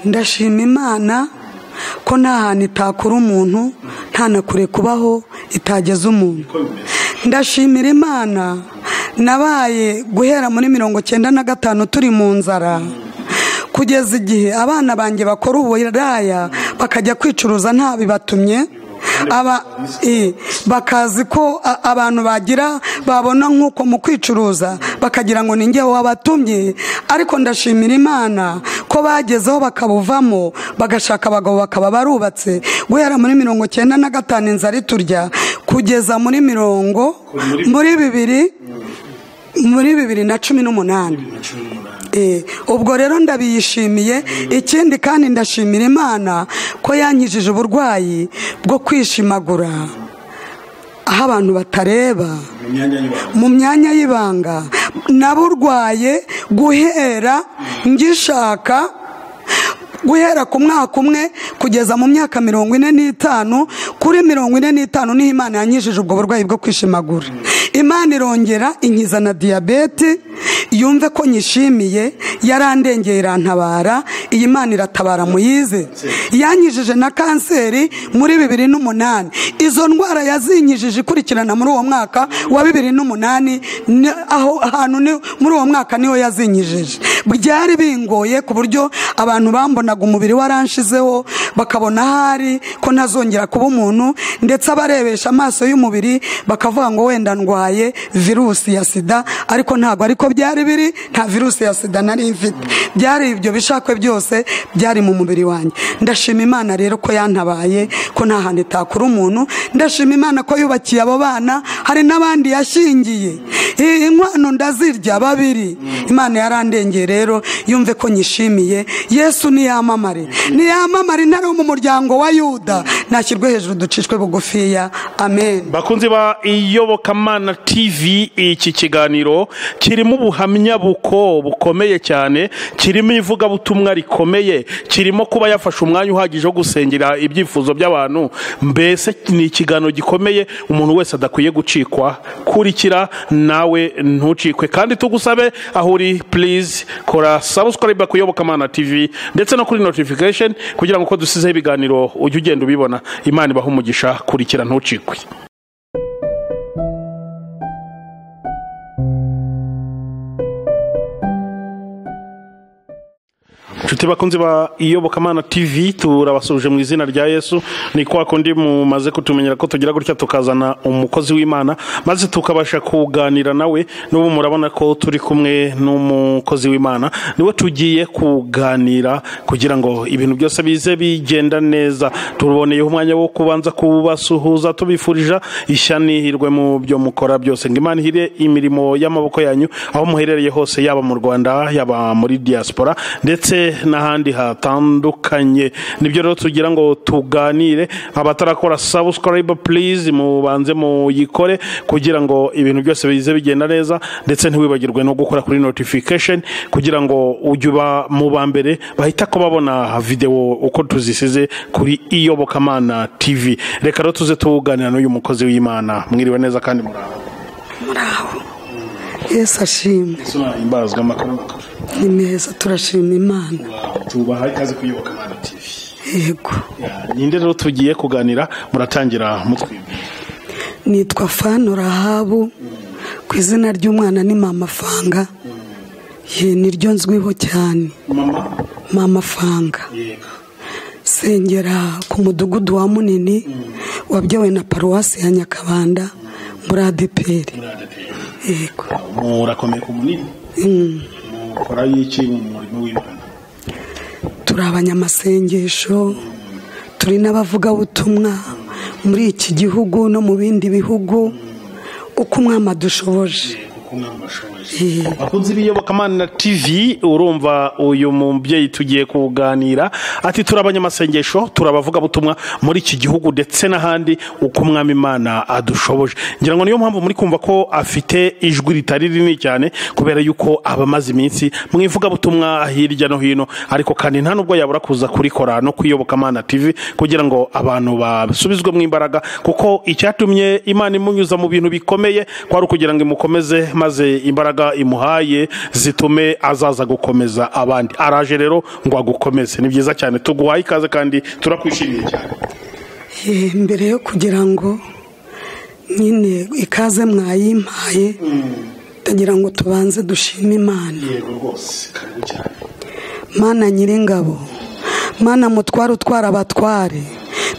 ndashima imana ko nta hantu itakura umuntu nta na kure kubaho itageza umuntu ndashimira imana nabaye guhera muri mirongo cyenda na gatanu turi mu nzara kugeza igihe abana banjye bakora uburaya bakajya kwicuruza nta bibatumye bakazi ko abantu bagira babona nk'uko mu kwicuruza bakagira ngo ninge wabatumye ariko ndashimira imana ko bagezeho bakabuvamo bagashaka abagabo bakaba barubatse guhera muri mirongo cyenda na gatanu inzara iturya kugeza muri mirongo muri bibiri muri bibiri na cumi n'umunani ubwo rero ndabiyishimiye ikindi kandi ndashimira imana ko yankijije uburwayi bwo kwishimagura aho abantu batareba mu myanya y'ibanga naburwaye guhera ngishaka guhera ku mwaka umwe kugeza mu myaka mirongo ine n'itanu kuri mirongo ine n'itanu niho imana yanyijije ubwo burwayi bwo kwishimagura imana irongera inkiza na diyabete yumve ko nyishimiye yarandengeye irantabara iyi mana iratabara muyize yanyijije na kanseri muri bibiri n'umunani izo ndwara yazinyijije ikurikirana muri uwo mwaka wa bibiri n'umunani aho hantu muri uwo mwaka niho yazinyijije byari bingoye ku buryo abantu bambonaga umubiri waranshizeho bakabona ahari ko ntazongera kuba umuntu ndetse abarebesha amaso y'umubiri bakavuga ngo wenda ndwaye virusi ya sida ariko ntabwo ariko byari biri nta virusi ya sida nari mfite byari ibyo bishakwe byose byari mu mubiri wanjye ndashima imana rero ko yantabaye ko nta hantu itakura umuntu ndashima imana ko yubakiye abo bana hari n'abandi yashingiye inkwano ndazirya babiri imana yarandengeye rero yumve ko nyishimiye yesu niyamamare niyamamare intare wo mu muryango wa yuda nashyirwe hejuru ducishwe bugufiya amen bakunze ba iyobokamana tv iki kiganiro kirimo ubuhamya buko bukomeye cyane kirimo ivugabutumwa rikomeye kirimo kuba yafashe umwanya uhagije wo gusengera ibyifuzo by'abantu mbese ni ikiganiro gikomeye umuntu wese adakwiye gucikwa kurikira nawe ntucikwe kandi tugusabe aho uri purize kora sabusikaribe ku iyobokamana tv ndetse no kuri notifikasheni kugira ngo uko dusizeho ibiganiro ujye ugenda ubibona imana ibaha umugisha kurikira ntucikwe inshuti bakunzi ba iyobokamana tv turabasuje mu izina rya yesu ni kwa kundi mumaze kutumenyera ko tugira gutya tukazana umukozi w'imana maze tukabasha kuganira nawe n'ubu murabona ko turi kumwe n'umukozi w'imana niwe tugiye kuganira kugira ngo ibintu byose bize bigenda neza tuboneyeho umwanya wo kubanza kubasuhuza tubifurije ishya n'ihirwe mu byo mukora byose ngo imana ihire imirimo y'amaboko yanyu aho muherereye hose yaba mu rwanda yaba muri diaspora ndetse n'ahandi hatandukanye nibyo rero tugira ngo tuganire abatarakora sabusikaribe purize mubanze muyikore kugira ngo ibintu byose bize bigenda neza ndetse ntiwibagirwe no gukora kuri notifikasheni kugira ngo ujye uba mu ba mbere bahita ko babona videwo uko tuzisize kuri iyobokamana tv reka rero tuze tuganira n'uyu mukozi w'imana mwiriwe neza kandi muraho muraho yesu ashimwe imbazwa amakuru makuru ni meza turashima imana tubaha ikaze kuyoboka imana tv yego ninde rero tugiye kuganira muratangira mutwibwe nitwa fano rahabu ku izina ry'umwana ni mama fanga ye niryo nzwiho cyane mama mama fanga sengera ku mudugudu wa munini wabyawe na paruwasi ya nyakabanda muri adeperi yego murakomeye ku munini Mm. mukora iki mu murimo w'imana turi abanyamasengesho turi n'abavugabutumwa muri iki gihugu no mu bindi bihugu uko umwami adushoboje bakunze ibiyobokamana na tv urumva uyu mubyeyi tugiye kuganira ati turi abanyamasengesho turi abavugabutumwa muri iki gihugu ndetse n'ahandi uko umwami imana adushoboje ngira ngo niyo mpamvu muri kumva ko afite ijwi ritari rinini cyane kubera yuko aba amaze iminsi mu ivugabutumwa hirya no hino ariko kandi nta nubwo yabura kuza kurikora no kuyobokamana tv kugira ngo abantu basubizwemo imbaraga kuko icyatumye imana imunyuza mu bintu bikomeye kwari ukugira ngo imukomeze maze imbaraga imbaraga imuhaye zitume azaza gukomeza abandi araje rero ngo agukomeze ni byiza cyane tuguhaye ikaze kandi turakwishimiye cyane Eh, mbere yo kugira ngo nyine ikaze mwayimpaye ndagira ngo tubanze dushime imana yego rwose karibu cyane mana nyiringabo mana mutware utwara abatware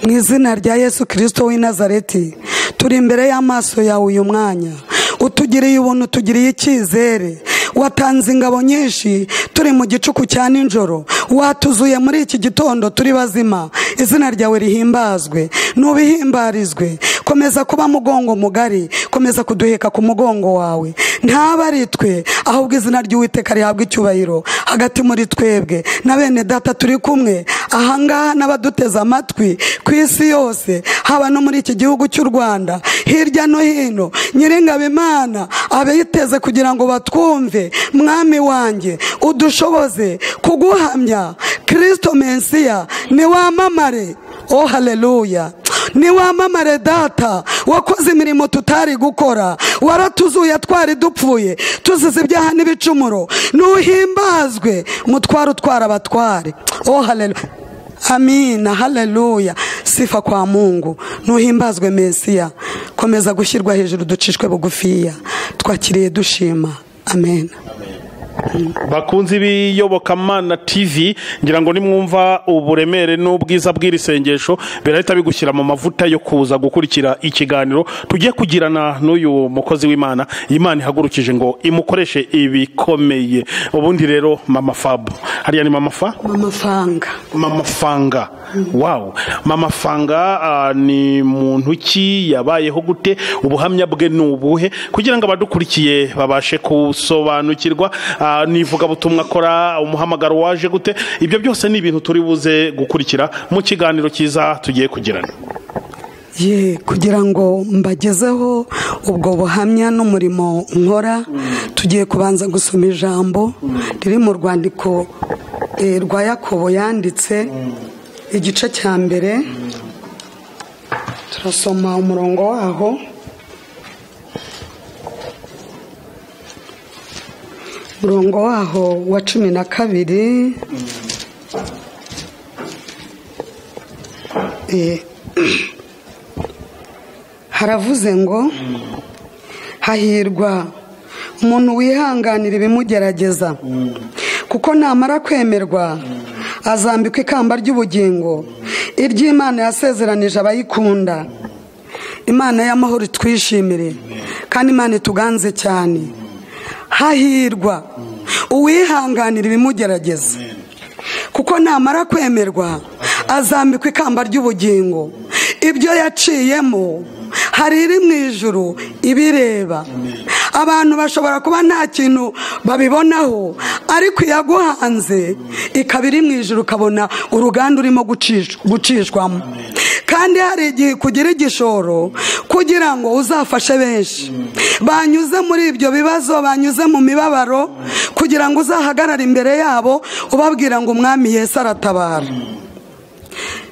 mu izina rya yesu kirisito w'i nazareti turi imbere y'amaso yawe uyu mwanya utugiriye ubuntu utugiriye icyizere watanze ingabo nyinshi turi mu gicuku cya nijoro watuzuye muri iki gitondo turi bazima izina ryawe rihimbazwe n'ubihimbarizwe komeza kuba mugongo mugari komeza kuduheka ku mugongo wawe ntaba ari twe ahubwo izina ry'uwiteka rihabwa icyubahiro hagati muri twebwe na bene data turi kumwe ahangaha n'abaduteze amatwi ku isi yose haba no muri iki gihugu cy'u rwanda hirya no hino nyir'ingabo imana abiteze kugira ngo batwumve mwami wanjye udushoboze kuguhamya kirisito mensiya niwamamare oh haleluya niwamamare data wakoze imirimo tutari gukora waratuzuye twari dupfuye tuzize ibyaha n'ibicumuro nuhimbazwe umutware utwara abatware oh haleluya amina haleluya sifa kwa mungu nuhimbazwe mesiya komeza gushyirwa hejuru ducishwe bugufiya twakiriye dushima amen bakunze ibiyobokamana tv ngira ngo nimwumva uburemere n'ubwiza bw'iri sengesho birahita bigushyira mu mavuta yo kuza gukurikira ikiganiro tugiye kugirana n'uyu mukozi w'imana imana ihagurukije ngo imukoreshe ibikomeye ubundi rero mama fabu hariya ni mama fa amafanga mama fanga wawu mama fanga ah, ni muntu ki yabayeho gute ubuhamya bwe ni ubuhe kugira ngo abadukurikiye babashe gusobanukirwa ah, ni ivugabutumwa akora umuhamagaro waje gute ibyo byose ni ibintu turi buze gukurikira mu kiganiro cyiza tugiye kugirana ye kugira ngo mbagezeho ubwo buhamya n'umurimo nkora tugiye kubanza gusoma ijambo riri mu rwandiko eh, rwa yakobo yanditse igice cya mbere turasoma umurongo waho umurongo waho wa cumi na kabiri Eh, haravuze ngo hahirwa umuntu wihanganira ibimugerageza kuko namara kwemerwa azambikwa ikamba ry'ubugingo iry'imana yasezeranije abayikunda imana y'amahoro itwishimire kandi imana ituganze cyane hahirwa uwihanganira ibimugerageza kuko namara kwemerwa azambikwa ikamba ry'ubugingo ibyo yaciyemo hari iri mu ijuru ibireba abantu bashobora kuba nta kintu babibonaho ariko iyaguhanze ikaba iri mu ijuru ukabona uruganda urimo gucish- gucishwamo kandi hari igihe kugira igishoro kugira ngo uzafashe benshi banyuze muri ibyo bibazo banyuze mu mibabaro kugira ngo uzahagarare imbere yabo ubabwira ngo umwami yesu aratabara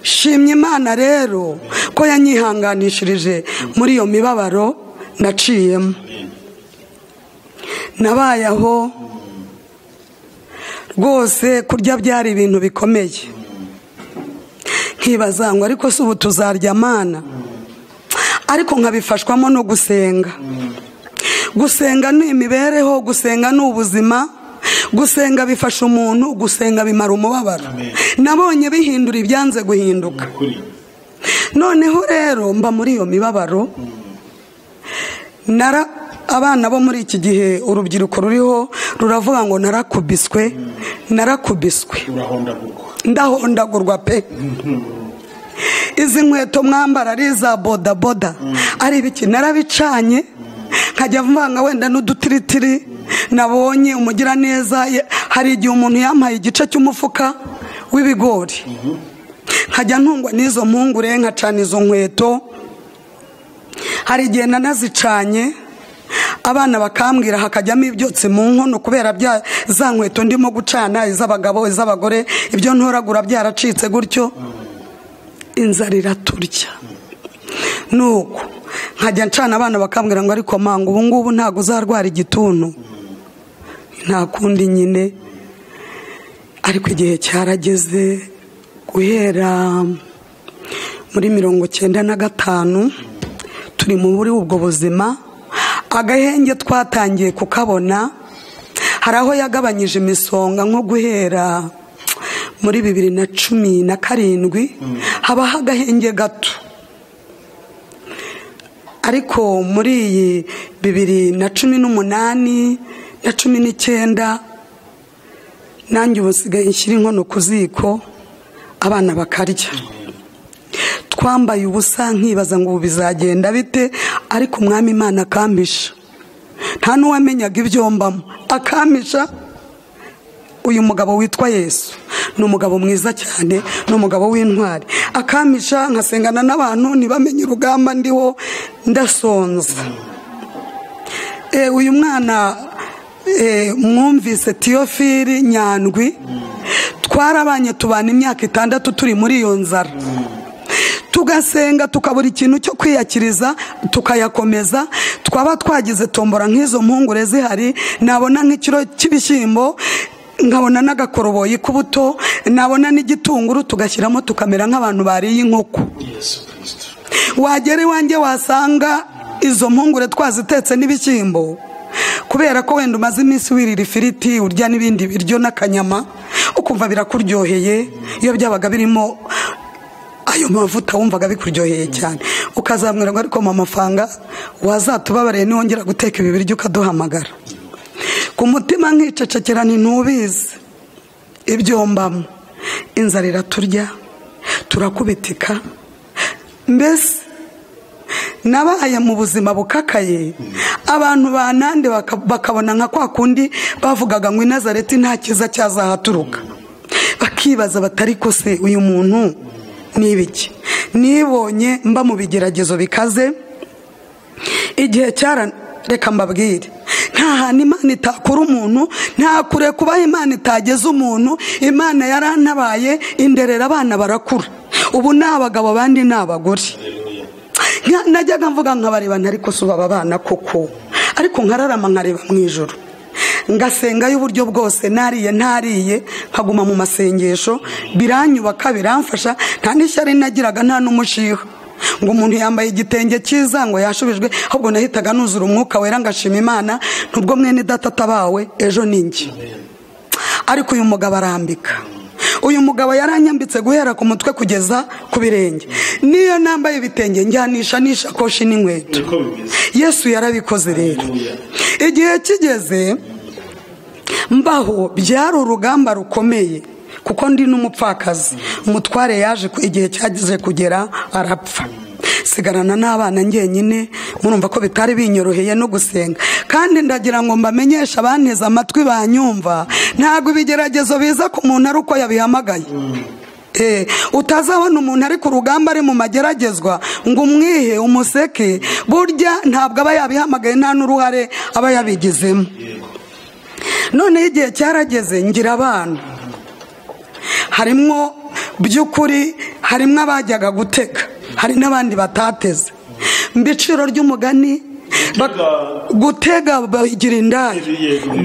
shimye imana rero ko yanyihanganishirije muri iyo mibabaro naciyemo nabaye aho rwose kurya byari ibintu bikomeye nkibaza ngo ariko si ubu tuzarya amana ariko nkabifashwamo no gusenga gusenga ni imibereho gusenga ni ubuzima gusenga bifasha umuntu gusenga bimara umubabaro nabonye bihindura ibyanze guhinduka noneho rero mba muri iyo mibabaro nara abana bo muri iki gihe urubyiruko ruriho ruravuga ngo narakubiswe narakubiswe ndahondagurwa pe izi nkweto mwambara ari iza bodaboda ari ibiki narabicanye nkajya mvanga wenda n'udutiritiri nabonye umugiraneza ye- hari igihe umuntu yampaye igice cy'umufuka w'ibigori nkajya ntungwa n'izo mpungure nkacana izo nkweto hari igihe nanazicanye abana bakambwira hakajyamo ibyotsi mu nkono kubera bya za nkweto ndimo gucana iz'abagabo iz'abagore ibyo ntoragura byaracitse gutyo inzara iraturya nuko nkajya ncana abana bakambwira ngo ariko manga ubu ngubu ntabwo uzarwara igituntu nta kundi nyine ariko igihe cyarageze guhera muri mirongo cyenda na gatanu turi muri ubwo buzima agahenge twatangiye kukabona hari aho yagabanyije imisonga nko guhera muri bibiri na cumi na karindwi habaho agahenge gato ariko muri iyi bibiri na cumi n'umunani na cumi n'icyenda nanjye ubu nsigaye nshyira inkono ku ziko abana bakarya twambaye ubusa nkibaza ngo ubu bizagenda bite ariko umwami imana akampisha nta n'uwamenyaga ibyo mbamo akampisha uyu mugabo witwa yesu ni umugabo mwiza cyane ni umugabo w'intwari akamisha nkasengana n'abantu ntibamenye urugamba ndiho ndasonza uyu mwana mwumvise tiyofili nyandwi twarabanye tubana imyaka itandatu turi muri iyo nzara tugasenga tukabura ikintu cyo kwiyakiriza tukayakomeza twaba twagize tombora nk'izo mpungure zihari nabona nk'ikiro cy'ibishyimbo nkabona n'agakoroboyi k'ubuto nabona n'igitunguru tugashyiramo tukamera nk'abantu bariye inkoko wagera iwanjye wasanga izo mpungure twazitetse n'ibishyimbo kubera ko wenda umaze iminsi wirira ifiriti urya n'ibindi biryo n'akanyama ukumva birakuryoheye iyo byabaga birimo ayo mavuta wumvaga bikuryoheye cyane ukazamwira ngo ariko mu amafaranga wazatubabariye niwongera guteka ibi biryo ukaduhamagara ku mutima nkicecekera ntubizi ibyo mbamo inzara iraturya turakubitika mbese nabaye mu buzima bukakaye abantu banande bakabona nka kwa kundi bavugaga ngo inazareti nta cyiza cyazahaturuka bakibaza batari kose uyu muntu ni ibiki nibonye mba mu bigeragezo bikaze igihe cyara reka mbabwire nta hantu imana itakura umuntu nta kure kuba imana itageze umuntu imana yarantabaye inderera abana barakura ubu ni abagabo abandi ni abagore najyaga mvuga nkabareba ntariko suba aba bana koko ariko nkararama nkareba mu ijoro ngasengayo uburyo bwose nariye ntariye nkaguma mu masengesho biranyubaka biramfasha nta n'ishyari nagiraga nta n'umushiha ngo umuntu yambaye igitenge cyiza ngo yashubijwe ahubwo nahitaga nuzura umwuka wera ngashima imana nubwo mwene data atabawe ejo ninjye ariko uyu mugabo arambika uyu mugabo yaranyambitse guhera ku mutwe kugeza ku birenge niyo nambaye ibitenge njyanisha n'ishakoshi n'inkweto yesu yarabikoze rero igihe kigeze mbaho byari urugamba rukomeye kuko ndi n'umupfakazi umutware yaje igihe cyageze kugera arapfa sigarana n'abana ngenyine murumva ko bitari binyoroheye no gusenga kandi ndagira ngo mbamenyeshe abanteze amatwi banyumva ntabwo ibigeragezo biza ku muntu ari uko yabihamagaye utazabona umuntu ari ku rugamba ari mu mageragezwa ngo umwihe umuseke burya ntabwo aba yabihamagaye nta n'uruhare aba yabigizemo noneho igihe cyarageze ngira abana harimo by'ukuri harimo abajyaga gutega hari n'abandi batateze mbiciro ry'umugani gutega bagira indaya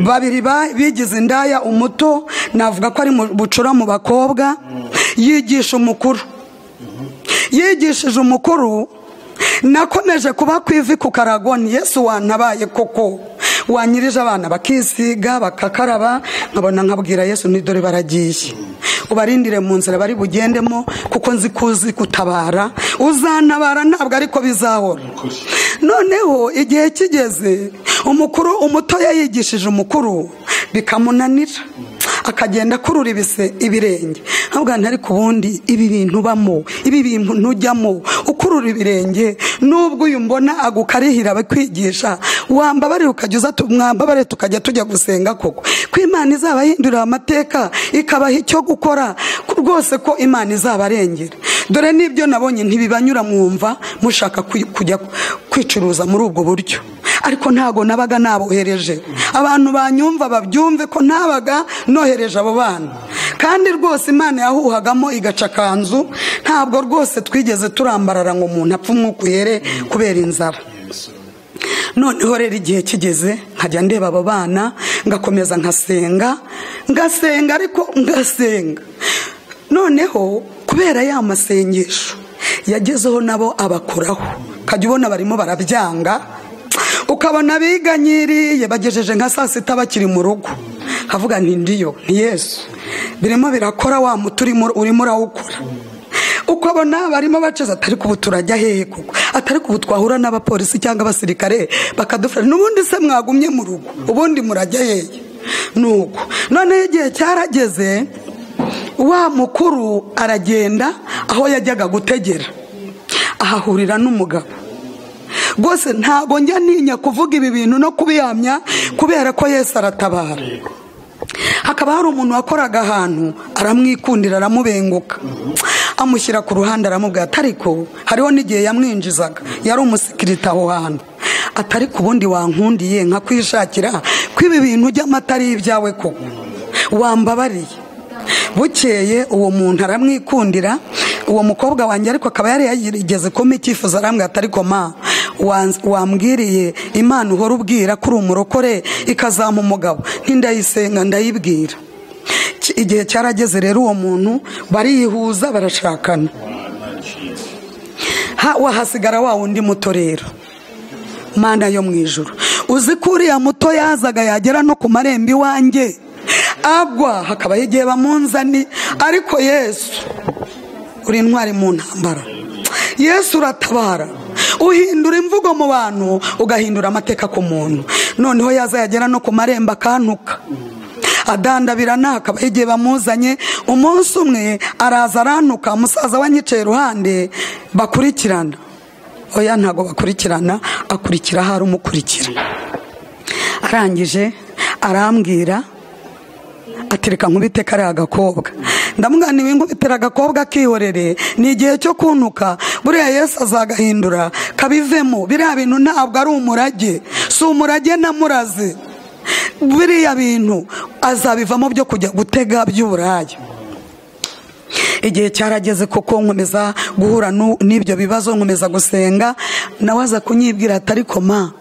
babiri bigize indaya umuto navuga ko ari bucura mu bakobwa yigisha umukuru yigishije umukuru nakomeje kuba ku ivi ku karagoni yesu wantabaye koko wanyirije abana bakisiga bakakaraba nkabona nkabwira yesu dore baragiye ubarindire mu nzira bari bugendemo kuko nzi ko uzi gutabara uzanabara ntabwo ariko bizahora noneho igihe kigeze umukuru umutoya yigishije umukuru bikamunanira akagenda akurura ibise ibirenge ntabwo ariko ubundi ibi bintu ubamo ibi bintu ntujyamo ukurura ibirenge nubwo uyu mbona agukarihira abakwigisha wambabare ukajya uza mwambabare tukajya tujya gusenga koko ko imana izabahindurira amateka ikabaha icyo gukora rwose ko imana izabarengera dore n'ibyo nabonye ntibibanyura mwumva mushaka kujya kwicuruza muri ubwo buryo ariko ntabwo nabaga nabohereje abantu banyumva babyumve ko ntabaga nohereje abo bana kandi rwose imana yahuhagamo igaca akanzu ntabwo rwose twigeze turambarara ngo umuntu apfe umwuka uhere kubera inzara noneho rero igihe kigeze nkajya ndeba abo bana ngakomeza nkasenga ngasenga ariko ngasenga noneho kubera ya masengesho yagezeho nabo abakuraho ukajya ubona barimo barabyanga ukabona abiganyiriye bagejeje nka saa sita bakiri mu rugo havuga nti ndiyo ni yesu birimo birakora wa muti urimo urawukora ukabona barimo baceza atari ubu turajya hehe koko atari ubu twahura n'abapolisi cyangwa abasirikare bakadufasha n'ubundi se mwagumye mu rugo ubundi murajya hehe nuko noneho igihe cyarageze wa mukuru aragenda aho yajyaga gutegera ahahurira n'umugabo rwose ntabwo njya ntinya kuvuga ibi bintu no kubihamya kubera ko yesi aratabara hakaba hari umuntu wakoraga ahantu aramwikundira aramubenguka amushyira ku ruhande aramubwira atariko hariho n'igihe yamwinjizaga yari umusikirita aho hantu atari ku bundi wankundiye nka kwishakira ko ibi bintu by'amata ari ibyawe koko wambabariye bukeye uwo muntu aramwikundira uwo mukobwa wanjye ariko akaba yari yarigeze kuma icyifuzo arambwira atari koma wambwiriye imana uhora ubwira ko uri umurokore ikazama umugabo n'indayisenga ndayibwira igihe cyarageze rero uwo muntu bariyihuza barashakana wahasigara wa wundi muto rero mana yo mu ijoro uzi ko uriya muto yazaga yagera no ku marembo iwanjye agwa hakaba igihe bamunzani ariko yesu uri intwari mu ntambara yesu uratabara uhindura imvugo mu bantu ugahindura amateka ku muntu noneho yaza yagera no ku marembo akantuka adandabirana hakaba igihe bamuzanye umunsi umwe araza arantuka umusaza we anyicaye iruhande bakurikirana oya ntabwo bakurikirana akurikira aho ari umukurikira arangije arambwira atereka nkubite kariya agakobwa ndamwaniwe nkubitera agakobwa akihorere ni igihe cyo kuntuka buriya yesu azagahindura kabivemo biriya bintu ntabwo ari umurage si umurage namuraze biriya bintu azabivamo byo kujya gutega by'uburaya igihe cyarageze kuko nkomeza guhura n'ibyo bibazo nkomeza gusenga nawe aza kunyibwira atari koma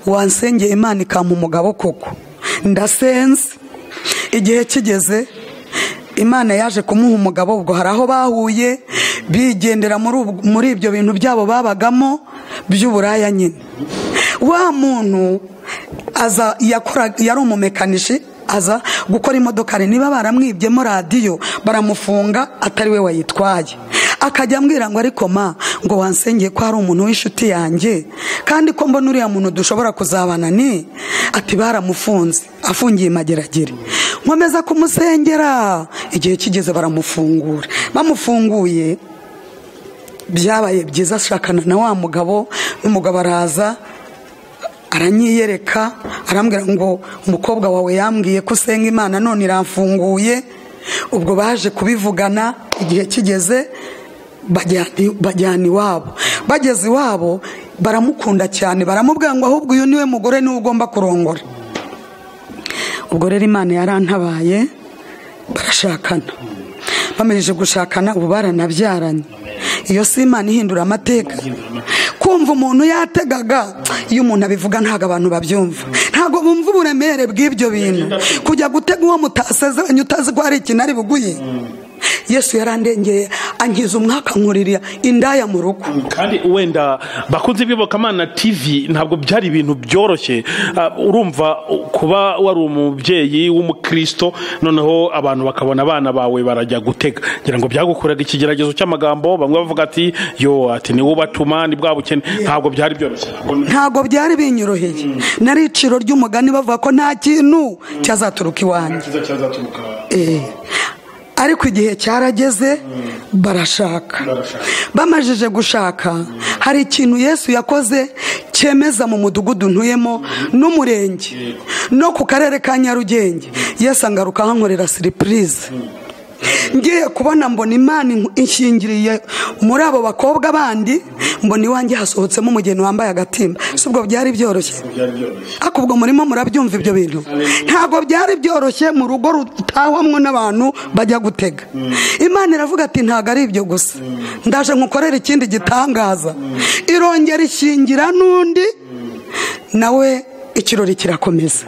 wansengeye imana ikampa umugabo koko ndasenze igihe kigeze imana yaje kumuha umugabo ubwo hari aho bahuye bigendera muri ibyo bintu byabo babagamo by'uburaya nyine wa muntu yari umumekanishi aza gukora imodoka niba baramwibyemo radiyo baramufunga atari we wayitwaye akajya ambwira ngo ariko ma ngo wansengeye ko hari umuntu w'inshuti yanjye kandi ko mbona uriya muntu dushobora kuzabana ni ati baramufunze afungiye mageragere nkomeza kumusengera igihe kigeze baramufungura bamufunguye byabaye byiza ashakana na wa mugabo n'umugabo araza aranyiyereka arambwira ngo umukobwa wawe yambwiye ko usenga imana none iramfunguye ubwo baje kubivugana igihe kigeze bajyana iwabo bageze iwabo baramukunda cyane baramubwira ngo ahubwo uyu niwe mugore niwe ugomba kurongora ubwo rero imana yarantabaye barashakana bamirije gushakana ubu baranabyaranye iyo si imana ihindura amateka kumva umuntu yategaga iyo umuntu abivuga ntabwo abantu babyumva ntabwo bumva uburemere bw'ibyo bintu kujya gutega uwo mutasezeranye utazi ko hari ikintu ari buguye yesu yarandengeye angiza umwaka nkuririya indaya mu rugo kandi wenda bakunze ibibokamana tv ntabwo byari ibintu byoroshye urumva kuba wari umubyeyi w'umukristo noneho abantu bakabona abana bawe barajya gutega ngira ngo byagukoraga ikigeragezo cy'amagambo bamwe bavuga ati yo ati niwe ubatuma ni bwa bukene ntabwo byari byoroshye ntabwo byari binyoroheye nariciro ry'umugani bavuga ko nta kintu cyazaturuka iwanjye ariko igihe cyarageze barashaka bamajije gushaka hari ikintu yesu yakoze cyemeza mu mudugudu ntuyemo n'umurenge no ku karere ka nyarugenge yesu angaruka ahankorera siripurize ngiye kubona mbona imana ishingiriye muri abo bakobwa bandi mbona iwanjye hasohotsemo umugeni wambaye agatimba si ubwo byari byoroshye ariko ubwo murimo murabyumva ibyo bintu ntabwo byari byoroshye mu rugo rutahwamwo n'abantu bajya gutega imana iravuga ati ntabwo ari ibyo gusa ndaje nkukorera ikindi gitangaza irongera ishingira n'undi nawe ikirori kirakomeza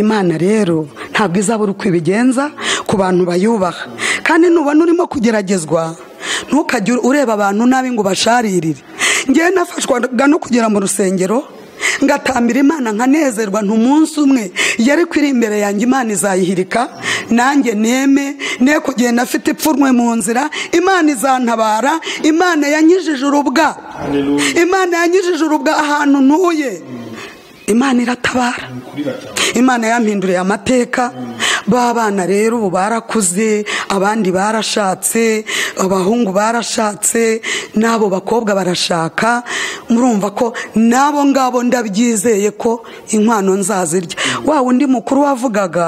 imana rero ntabwo izabura uko ibigenza ku bantu bayubaha kandi nubona urimo kugeragezwa ntukajye ureba abantu nabi ngo ubasharirire ngewe nafashwaga no kugera mu rusengero ngatambira imana nkanezerwa ntumunsi umwe yari iri imbere yanjye imana izayihirika nanjye neme ne kugenda afite ipfunwe mu nzira imana izantabara imana yanyijije urubwa imana yanyijije urubwa ahantu ntuye imana iratabara imana yampinduriye amateka ba bana rero ubu barakuze abandi barashatse abahungu barashatse n'abo bakobwa barashaka murumva ko n'abo ngabo ndabyizeye ko inkwano nzazirya wa undi mukuru wavugaga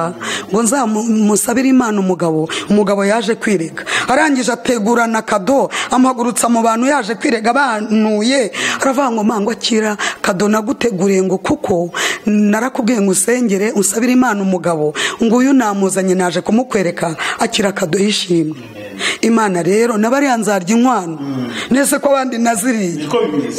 ngo nzamusabire imana umugabo umugabo yaje kwirega arangije ategurana kado amagurutsa mu bantu yaje kwirega banuye aravuga ngo mangwa akira kado naguteguriye ngo kuko narakubwiye ngo usengere usabire imana umugabo nguyu namuzanye naje kumukwereka akira akaduha ishimwe imana rero n'abariya nzarya inkwano ndetse ko abandi naziriye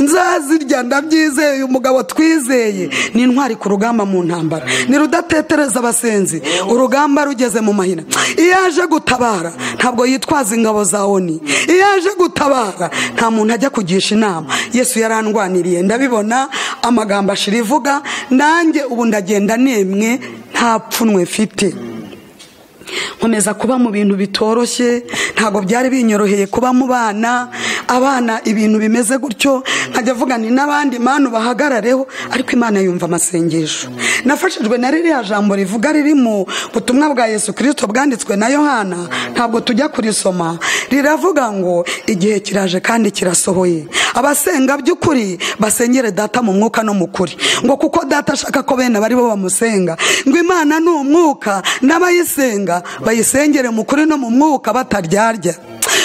nzazirya ndabyizeye umugabo twizeye ni intwari ku rugamba mu ntambara ni rudatetereza abasenzi urugamba rugeze mu mahina iyo aje gutabara ntabwo yitwaza ingabo za oni iyo aje gutabara nta muntu ajya kugisha inama yesu yarandwaniriye ndabibona amagambo ashira ivuga nanjye ubu ndagenda nemwe nta pfunwe mfite nkomeza kuba mu bintu bitoroshye ntabwo byari binyoroheye kuba mu bana abana ibintu bimeze gutyo nkajya avuga ni n'abandi mpano bahagarareho ariko imana yumva amasengesho nafashijwe na ririya jambo rivuga riri mu butumwa bwa yesu kirisito bwanditswe na yohana ntabwo tujya kurisoma riravuga ngo igihe kiraje kandi kirasohoye abasenga by'ukuri basengere data mu mwuka no mu kuri ngo kuko data ashaka ko bene abari bo bamusenga ngo imana ni umwuka n'abayisenga bayisengere mu kuri no mu mwuka bataryarya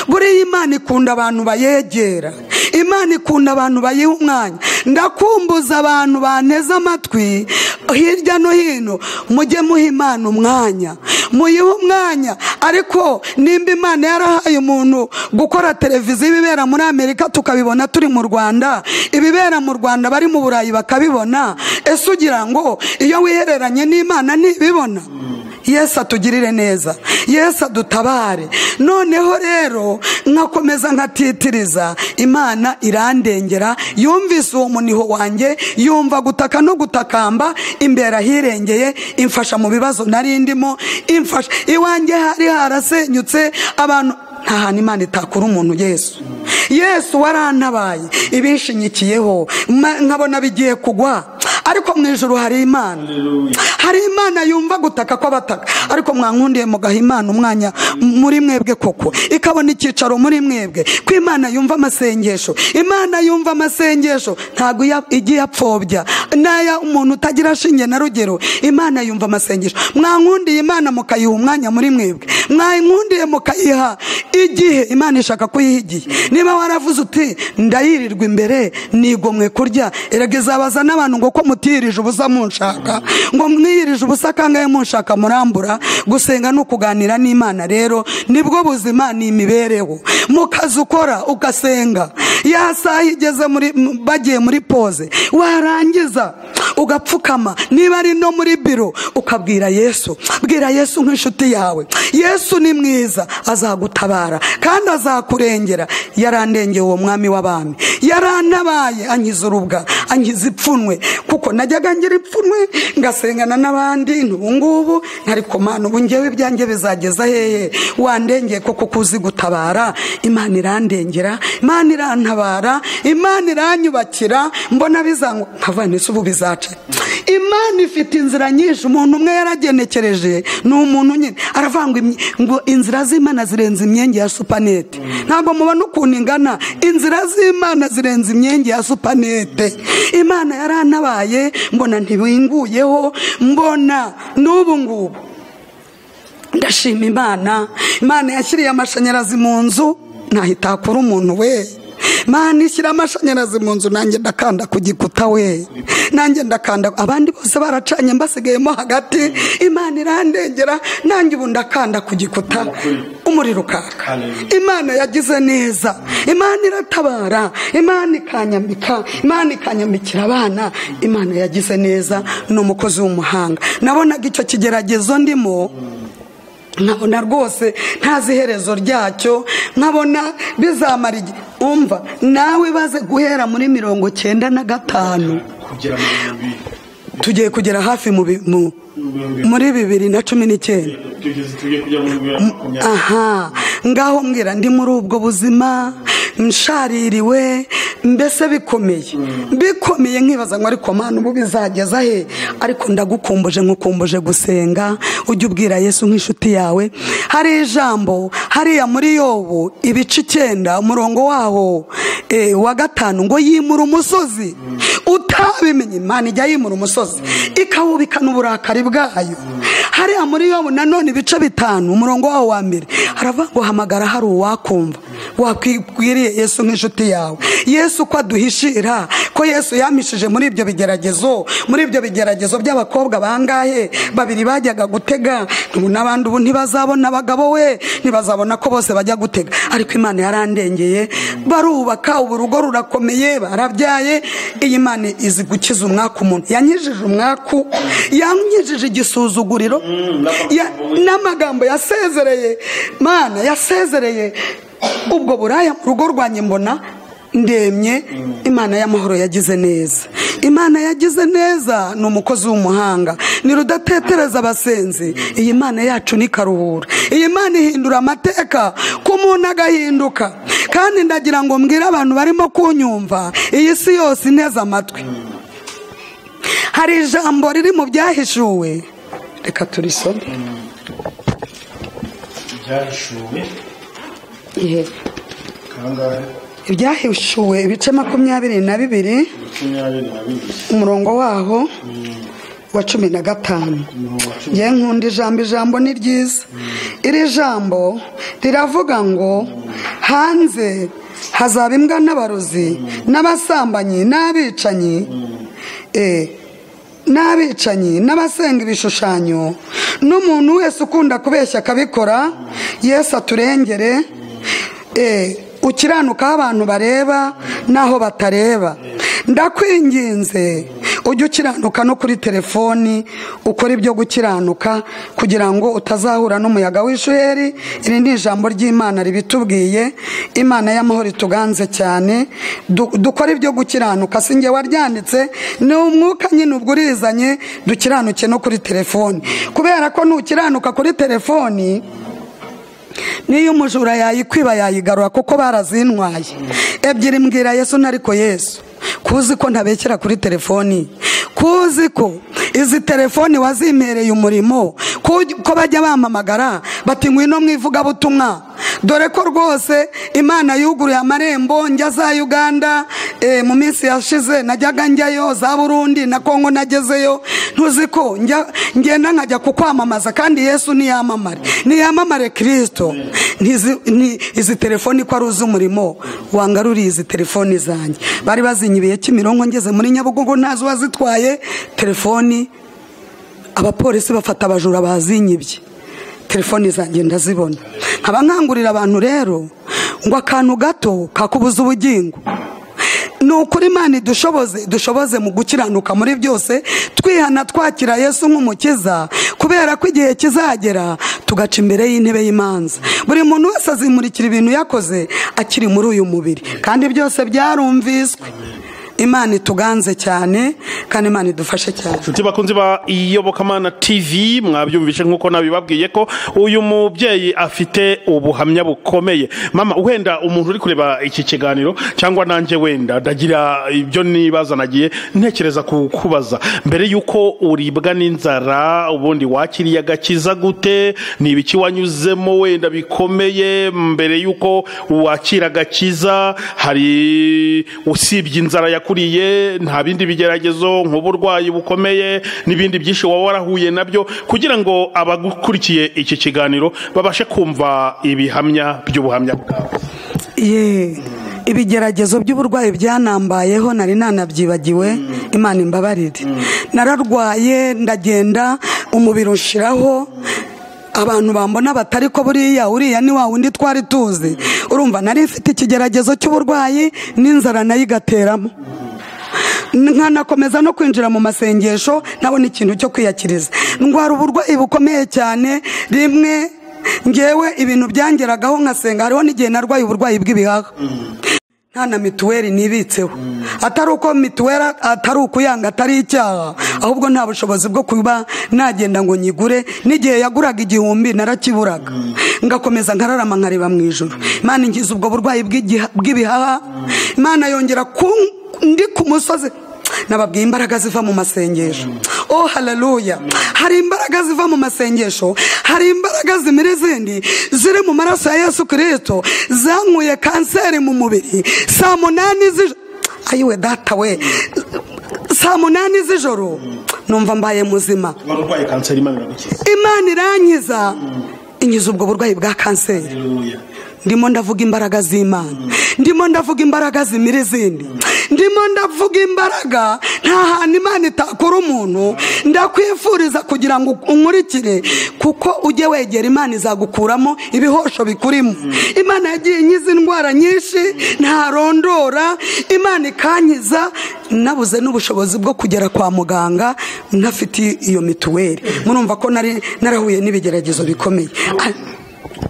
buriya imana ikunda abantu bayegera imana ikunda abantu bayiha umwanya ndakumbuza abantu banteze amatwi hirya no hino mujye muha imana umwanya muyihe umwanya ariko nimba imana yarahaye umuntu gukora televiziyo ibibera muri amerika tukabibona turi mu rwanda ibibera mu rwanda bari mu burayi bakabibona ese ugira ngo iyo wihereranye n'imana ntibibona yesu atugirire neza yesu adutabare noneho rero nkakomeza nkatitiriza imana irandengera yumvise uwo muniho wanjye yumva gutaka no gutakamba imbere ahirengeye imfasha mu bibazo nari ndimo imfasha iwanjye hari harasenyutse abantu nta hantu imana itakura umuntu yesu yesu warantabaye ibishinyikiyeho nkabona bigiye kugwa ariko mu ijoro hari imana hari imana yumva gutaka kw'abataka ariko mwankundiye mugaha imana umwanya muri mwebwe koko ikabona icyicaro muri mwebwe ko imana yumva amasengesho imana yumva amasengesho ntabwo igiye apfobya n'aya umuntu utagira ashinge na rugero imana yumva amasengesho mwankundiye imana mukayiha umwanya muri mwebwe mwankundiye mukayiha igihe imana ishaka kuyiha igihe niba waravuze uti ndayirirwa imbere nigomwe kurya erega izabaza n'abantu ngo ko mutirije ubusa munshaka ngo mwiyirije ubusa kangahe munshaka murambura gusenga ni ukuganira n'imana rero nibwo buzima ni imibereho mu kazi ukora ugasenga ya saha igeze muri bagiye muri pose warangiza ugapfukama niba ari no muri biro ukabwira yesu bwira yesu nk'inshuti yawe yesu ni mwiza azagutabara kandi azakurengera yarandengeye uwo mwami w'abami yarantabaye ankiza urubwa ankiza ipfunwe kuko najyaga ngira ipfunwe ngasengana n'abandi ntubungubu ntari kumana ubu ngewe ibyanjye bizageza hehe wandengeye kuko kuzi gutabara imana irandengera imana irantabara imana iranyubakira mbona bizangwa nkavana isi ubu bizaca imana ifite inzira nyinshi umuntu umwe yaragenekereje ni umuntu nyine aravanga ngo inzira z'imana zirenze imyenge ya supanete ntabwo mubona ukuntu ingana inzira z'imana zirenze imyenge ya supanete imana yarantabaye mbona ntibinguyeho mbona n'ubu ngubu ndashima imana imana yashyiriye amashanyarazi mu nzu ntahitakura umuntu we mani shyira amashanyarazi mu nzu nanjye ndakanda ku gikuta we nanjye ndakanda abandi bose baracanye mbasigayemo hagati imana irandengera nanjye ubu ndakanda ku gikuta umuriro ukaka imana yagize neza imana iratabara imana ikanyambika imana ikanyambikira abana imana yagize neza ni umukozi w'umuhanga nabonaga icyo kigeragezo ndimo nkabona rwose ntazi iherezo ryacyo nkabona bizamara igihe umva nawe baze guhera muri mirongo cyenda na gatanu tugiye kugera hafi mu bi- mu- muri bibiri na cumi n'icyenda aha ngaho mbwira ndi muri ubwo buzima nshaririwe mbese bikomeye bikomeye nkibaza ngo ariko mpano ubu bizageza he ariko ndagukumbuje nkukumbuje gusenga ujye ubwira yesu nk'inshuti yawe hari ijambo hariya muri yobu ibice icyenda umurongo waho eh, wa gatanu ngo yimura umusozi utabimenye imana ijya yimura umusozi ikawubikana uburakari bwayo hariya muri yobu nanone ibice bitanu umurongo wawo wa mbere haravuga ngo hamagara hari uwakumva wakwiriye yesu nk'inshuti yawe yesu ko aduhishira ko yesu yamishije muri ibyo bigeragezo muri ibyo bigeragezo by'abakobwa bangahe babiri bajyaga gutega ubu n'abandi ubu ntibazabona abagabo we ntibazabona ko bose bajya gutega ariko imana yarandengeye barubaka ubu rugo rurakomeye barabyaye iyi mana izi gukiza umwaku umuntu yankijije umwaku yankijije igisuzuguriro Ya- n'amagambo yasezereye mana yasezereye ubwo buraya mu rugo rwanjye mbona ndemye imana y'amahoro yagize neza imana yagize neza ni umukozi w'umuhanga ni rudatetereza abasenzi iyi mana yacu ni karuhura iyi mana ihindura amateka ku muntu agahinduka kandi ndagira ngo mbwire abantu barimo kunyumva iyi si yose inteze amatwi hari ijambo riri mu byahishuwe reka turisome byahishuwe Ye- kangahe ibyahishuwe ibice makumyabiri na bibiri makumyabiri na bibiri umurongo waho wa cumi na gatanu umurongo wa cumi njye nkunda ijambo ijambo ni ryiza iri jambo riravuga ngo hanze hazaba imbwa n'abarozi n'abasambanyi n'abicanyi Eh, n'abicanyi n'abasenga ibishushanyo n'umuntu wese ukunda kubeshya akabikora yesu aturengere Eh, ukiranuka aho abantu bareba n'aho batareba ndakwinginze ujye ukiranuka no kuri telefoni ukora ibyo gukiranuka kugira ngo utazahura n'umuyaga w'ishuheri iri ni ijambo ry'imana ribitubwiye imana y'amahoro ituganze cyane Du- dukore ibyo gukiranuka si njye waryanditse ni umwuka nyine ubwo urizanye dukiranuke no kuri telefoni kubera ko nukiranuka kuri telefoni niyo umujura yayikwiba yayigarura kuko barazinwaye ebyiri mbwira yesu nariko yesu kuzi ko ntabekera kuri telefoni kuzi ko izi telefoni wazimereye umurimo ku- ko bajya bampamagara bati ngwino mu ivugabutumwa dore ko rwose imana yuguruye amarembo njya za uganda eh, mu minsi yashize najyaga njyayo za burundi na kongo nagezeyo ntuzi ko njya- ngenda nkajya kukwamamaza kandi yesu niyamamare niyamamare kirisito Ntizi- nti- izi telefoni ko ari uzi umurimo wangaruriye izi telefoni zanjye bari bazinyibiye kimironko ngeze muri nyabugogo ntazi uwazitwaye telefoni abapolisi bafata abajura bazinyibye telefoni zanjye ndazibona nkaba nkangurira abantu rero ngo akantu gato kakubuza ubugingo ni ukuri imana idushoboze dushoboze mu gukiranuka muri byose twihana twakira yesu nk'umukiza kubera ko igihe kizagera tugaca imbere y'intebe y'imanza buri muntu wese azimurikira ibintu yakoze akiri muri uyu mubiri kandi byose byarumviswe imana ituganze cyane kandi imana idufashe cyane inshuti bakunzi ba iyobokamana tv mwabyumvishe nk'uko nabibabwiye ko uyu mubyeyi afite ubuhamya bukomeye mama wenda umuntu uri kureba iki kiganiro cyangwa nanjye wenda ndagira ibyo nibaza nagiye ntekereza kukubaza mbere y'uko uribwa n'inzara ubundi wakiriye agakiza gute ni ibiki wanyuzemo wenda bikomeye mbere y'uko wakira agakiza hari usibye inzara yakuriye nta bindi bigeragezo nk'uburwayi bukomeye n'ibindi byinshi waba warahuye nabyo kugira ngo abagukurikiye iki kiganiro babashe kumva ibihamya by'ubuhamya bwawe ye ibigeragezo by'uburwayi byanambayeho nari nanabyibagiwe imana imbabarire nararwaye ndagenda umubiri ushiraho abantu bambona batari ko buriya uriya ni wa wundi twari tuzi urumva nari mfite ikigeragezo cy'uburwayi n'inzara nayo igateramo nkanakomeza no kwinjira mu masengesho ntabona ikintu cyo kwiyakiriza ndwara uburwayi bukomeye cyane rimwe ngewe ibintu byangeragaho nkasenga hariho n'igihe narwaye uburwayi bw'ibihaha nta na mituweli nibitseho atari uko mituweli atari ukuyanga atari icyaha ahubwo nta bushobozi bwo kuba nagenda ngo nyigure n'igihe yaguraga igihumbi narakiburaga ngakomeza nkararama nkareba mu ijoro imana ingize ubwo burwayi bw'igiha- bw'ibihaha imana yongera ku ndi ku musozi nababwiye imbaraga ziva mu masengesho oh haleluya hari imbaraga ziva mu masengesho hari imbaraga zimira izindi ziri mu maraso ya yesu kirisito zankuye kanseri mu mubiri saa munani z'ijoro ayiwe data we saa munani z'ijoro numva mbaye muzima wari urwaye kanseri imana iragukiza imana irankiza inkiza ubwo burwayi bwa kanseri Haleluya. ndimo ndavuga imbaraga z'imana ndimo ndavuga imbaraga zimira izindi ndimo ndavuga imbaraga nta hantu imana itakora umuntu ndakwifuriza kugira ngo unkurikire kuko ujye wegera imana izagukuramo ibihosho bikurimo imana yagiye inkiza indwara nyinshi ntarondora imana ikankiza nabuze n'ubushobozi bwo kugera kwa muganga ntafite iyo mituweli murumva ko nari narahuye n'ibigeragezo bikomeye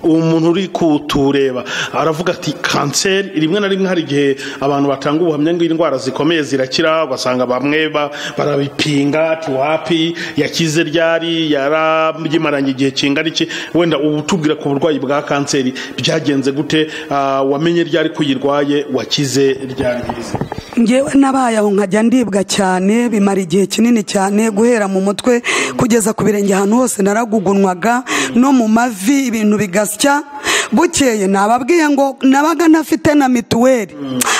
uwo muntu uri kutureba aravuga ati kanseri rimwe na rimwe hari igihe abantu batanga ubuhamya ngo indwara zikomeye zirakira ugasanga bamwe ba- barabipinga tiwapi yakize ryari yarabyimaranye igihe kingana iki wenda ubu tubwira ku burwayi bwa kanseri byagenze gute Ah, wamenye ryari ko uyirwaye wakize ryari yize ngewe nabaye aho nkajya ndibwa cyane bimara igihe kinini cyane guhera mu mutwe kugeza ku birenge ahantu hose naragugunwaga no mu mavi ibintu bigasya bukeye nababwiye ngo nabaga ntafite na mituweli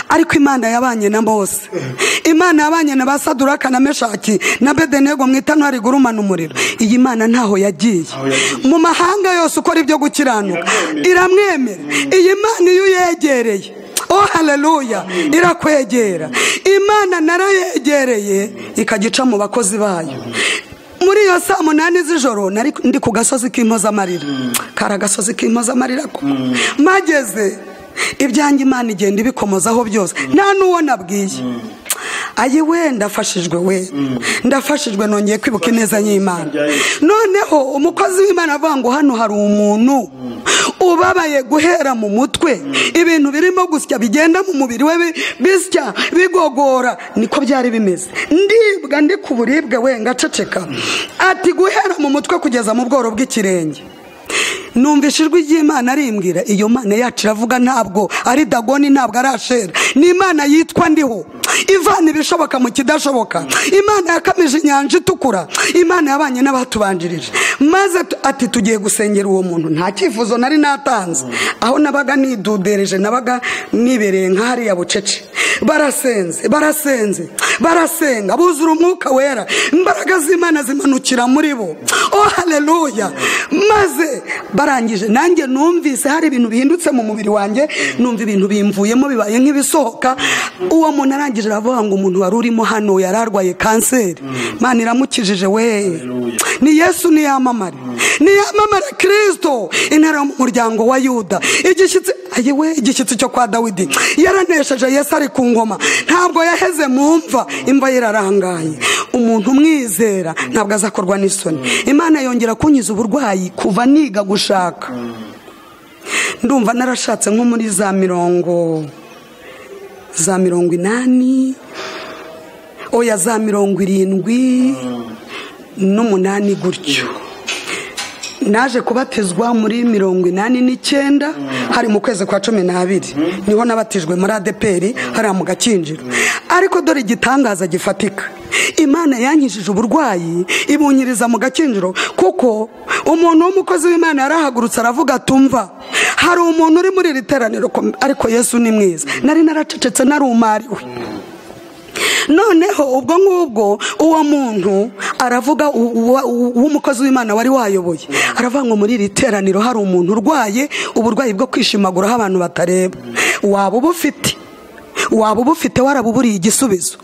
ariko imana yabanye na bose imana yabanye na ba saduraka na meshaki na bedenego mu itanura rigurumana umuriro iyi mana ntaho yagiye yagiye. mu mahanga yose ukora ibyo gukiranuka iramwemera iyi mana iyo uyegereye oh haleluya irakwegera imana narayegereye ikagica mu bakozi bayo muri iyo saa munani z'ijoro nari ndi ku gasozi k'impozamarira kari agasozi k'impozamarira ko mageze ibyanjye imana igenda ibikomozaho byose nta n'uwo nabwiye ayi we ndafashijwe we ndafashijwe nongeye kwibuka ineza y'imana noneho umukozi w'imana avuga ngo hano hari umuntu ubabaye guhera mu mutwe ibintu birimo gusya bigenda mu mubiri we bi- bisya bigogora niko byari bimeze ndibwa ndi ku buribwe we ngaceceka ati guhera mu mutwe kugeza mu bworo bw'ikirenge numvise ijwi ry'imana arimbwira iyo mana yacu iravuga ntabwo ari dagoni ntabwo ari ashera ni imana yitwa ndiho ivana ibishoboka mu kidashoboka imana yakamije inyanja itukura imana yabanye n'abatubanjirije maze tu- ati tugiye gusengera uwo muntu nta cyifuzo nari natanze aho nabaga nidudereje nabaga nibereye nka hariya bucece barasenze barasenze barasenga buzura umwuka wera imbaraga z'imana zimanukira muri bo oh haleluya maze barangije nanjye numvise hari ibintu bihindutse mu mubiri wanjye numva ibintu bimvuyemo bibaye nk'ibisohoka uwo muntu arangije aravuga ngo umuntu wari urimo hano yari arwaye kanseri mana iramukijije we ni yesu niyamamare niyamamare kirisito intara yo mu muryango wa yuda igishyitsi ayiwe igishyitsi cyo kwa dawidi yaranesheje yesu ari ku ngoma ntabwo yaheze mu mva imva ye irarangaye umuntu umwizera ntabwo azakorwa n'isoni imana yongera kunkiza uburwayi kuva niga gushaka ndumva narashatse nko muri za mirongo za mirongo inani oya za mirongo irindwi n'umunani gutyo naje kubatizwa muri mirongo inani n'icyenda hari mu kwezi kwa cumi n'abiri niho nabatijwe muri adeperi hariya mu gakinjiro ariko dore igitangaza gifatika imana yankijije uburwayi ibunyiriza mu gakinjiro kuko umuntu w'umukozi w'imana yarahagurutse aravuga atumva hari umuntu uri muri iri teraniro ko- ariko yesu ni mwiza nari naracecetse narumariwe noneho ubwo ngubwo uwo muntu aravuga u- uwa- u- w'umukozi w'imana wari wayoboye aravuga ngo muri iri teraniro hari umuntu urwaye uburwayi bwo kwishimaguraho abantu batareba waba uba ufite waba uba ufite warabuburiye igisubizo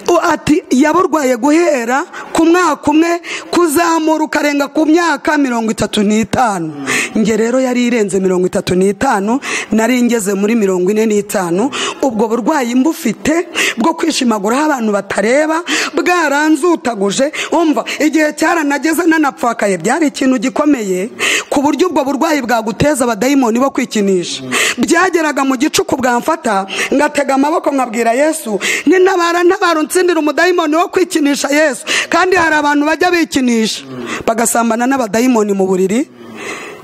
U- ati yaburwaye guhera ku mwaka umwe kuzamura ukarenga ku myaka mirongo itatu n'itanu nge rero yari irenze mirongo itatu n'itanu nari ngeze muri mirongo ine n'itanu ubwo burwayi mbufite bwo kwishimaguraho abantu batareba bwaranzutaguje umva igihe cyaranageze nanapfakaye byari ikintu gikomeye ku buryo ubwo burwayi bwaguteza abadayimoni bo kwikinisha byageraga mu gicuku bwamfata ngatega amaboko nkabwira yesu nintabara ntabara unsindira umudayimoni wo kwikinisha yesu kandi hari abantu bajya bikinisha bagasambana n'abadayimoni mu buriri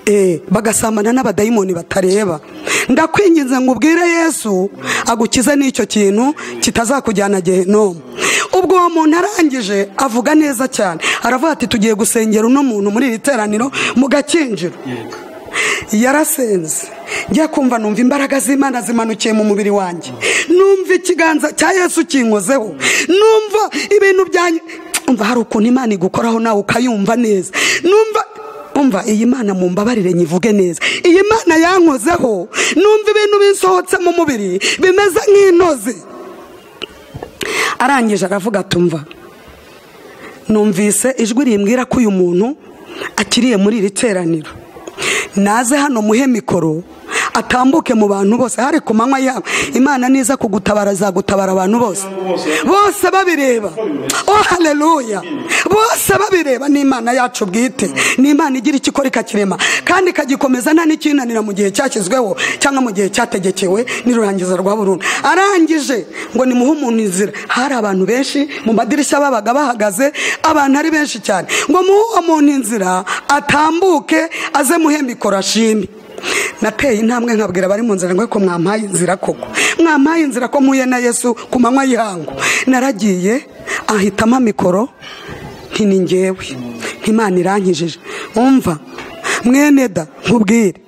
Eh, bagasambana n'abadayimoni batareba ndakwinginze ngo ubwire yesu agukize n'icyo kintu kitazakujyana gehinomu ubwo uwo muntu arangije avuga neza cyane aravuga ati tugiye gusengera uno muntu muri iri teraniro mugakinjiro yarasenze njya kumva numva imbaraga z'imana zimanukiye mu mubiri wanjye numva ikiganza cya yesu kinkozeho numva ibintu byanjye umva hari ukuntu imana igukoraho nawe ukayumva neza numva umva iyi mana mu mbabarire nyivuge neza iyi mana yankozeho numva ibintu bisohotse mu mubiri bimeze nk'inoze arangije aravuga atumva numvise ijwi rimbwira ko uyu muntu akiriye muri iri teraniro naze hano muhe mikoro atambuke mu bantu bose hari ku manywa yabo imana niza kugutabara azagutabara abantu bose bose babireba oh haleluya bose babireba ni imana yacu bwite ni imana igira icyo ikora ikakirema kandi ikagikomeza nta n'ikinanira mu gihe cyashyizweho cyangwa mu gihe cyategekewe n'irurangiza rwa burundu arangije ngo nimuhe umuntu inzira hari abantu benshi mu madirishya babaga bahagaze abantu ari benshi cyane ngo muhe uwo muntu inzira atambuke aze muhe mikoro ashime nateye intambwe nkabwira abari mu nzira ngo ko mwampaye inzira koko mwampaye inzira ko mpuye na yesu ku manywa y'ihangu naragiye ahitamo amikoro ntini ngewe nk'imana irankijije umva mwene da nkubwire